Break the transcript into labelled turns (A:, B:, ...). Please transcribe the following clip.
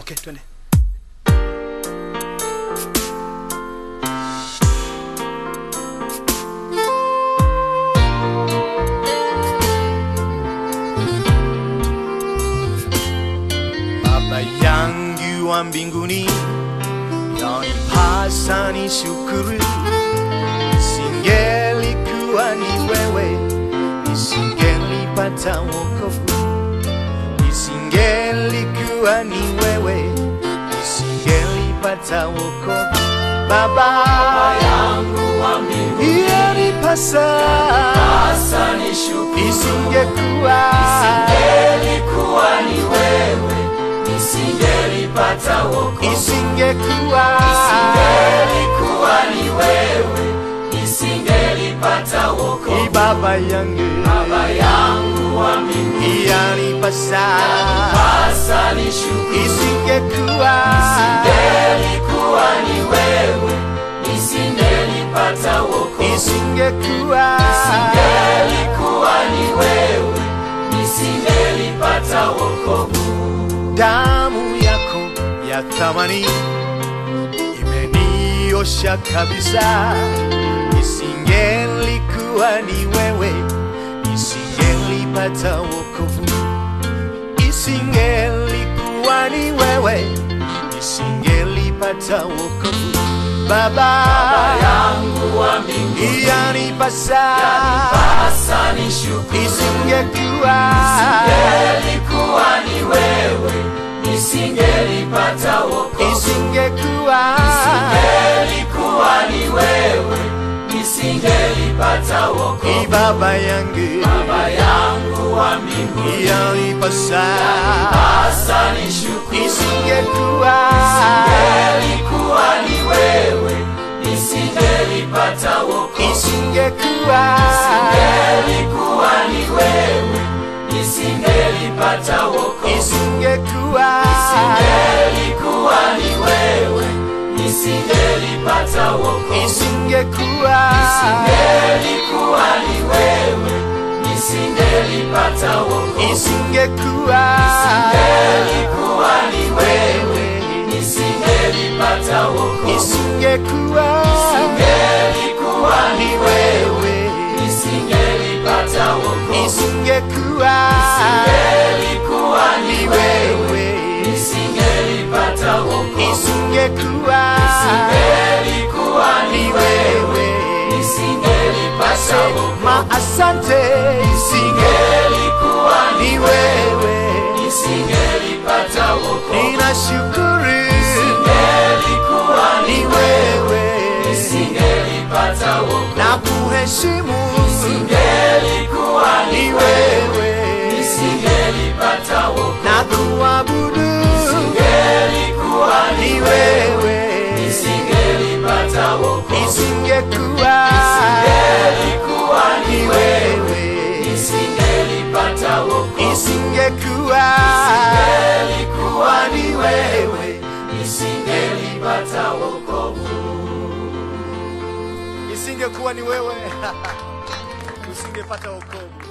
A: okay twende baba yangu wa mbinguni yanipasa ni shukuru isingelikuwa ni wewe nisingelipata wokovu isingelikuwa ni wewe nisingelipata wokovu baba
B: yangu wa mbinguni
A: yanipasa
B: sasa ni shukuru
A: isingekuwa
B: Isingelikuwa ni wewe nisingelipata wokovu
A: isingekuwa
B: Isingelikuwa ni wewe nisingelipata wokovu
A: ni baba yangu
B: Baba yangu wa mbinguni
A: yanipasa
B: sasa ni shukuru
A: isingekuwa
B: Isingelikuwa ni wewe nisingelipata wokovu
A: isingekuwa
B: Isingelikuwa ni wewe nisingelipata wokovu
A: damu yako ya thamani imeniosha kabisa isingelikuwa ni wewe isingelipata wokovu isingelikuwa ni wewe isingelipata wokovu baba
B: yangu wa mbinguni
A: yanipasa
B: sasa ni shukuru
A: isingekuwa
B: Isingelikuwa ni wewe nisingelipata wokovu
A: isingekuwa
B: Isingelikuwa ni wewe nisingelipata wokovu
A: ni baba yangu
B: Baba yangu wa mbinguni
A: yanipasa
B: sasa ni shukuru
A: isingekuwa
B: Isingelikuwa ni wewe nisingelipata wokovu
A: isingekuwa
B: Isingelikuwa ni wewe nisingelipata wokovu
A: isingekuwa
B: Isingelikuwa ni wewe nisingelipata wokovu
A: isingekuwa
B: Isingelikuwa ni wewe nisingelipata wokovu
A: isingekuwa
B: Isingelikuwa ni wewe nisingelipata wokovu
A: isingekuwa
B: Isingelikuwa ni
A: ni
B: wewe
A: wewe
B: nisingelipata wokovu
A: isingekuwa
B: Isingelikuwa ni
A: ni
B: wewe
A: wewe
B: nisingelipata wokovu
A: isingekuwa
B: Isingelikuwa ni
A: ni
B: wewe
A: wewe
B: nisingelipata wokovu
A: ma asante isinge
B: Isingelikuwa
A: ni
B: ni
A: wewe
B: nisingelipata wokovu
A: ninashukuru
B: Isingelikuwa
A: ni
B: ni
A: wewe
B: nisingelipata wokovu
A: na kuheshimu
B: Isingelikuwa
A: ni
B: ni wewe
A: wewe
B: nisingelipata wokovu
A: na kuabudu
B: Isingelikuwa
A: ni
B: ni wewe
A: wewe
B: nisingelipata wokovu
A: isingekuwa
B: Isingelikuwa
A: ni
B: ni wewe
A: wewe
B: nisingelipata wokovu
A: isingekuwa
B: Isingelikuwa ni wewe nisingelipata wokovu
A: isingekuwa ni wewe usingepata wokovu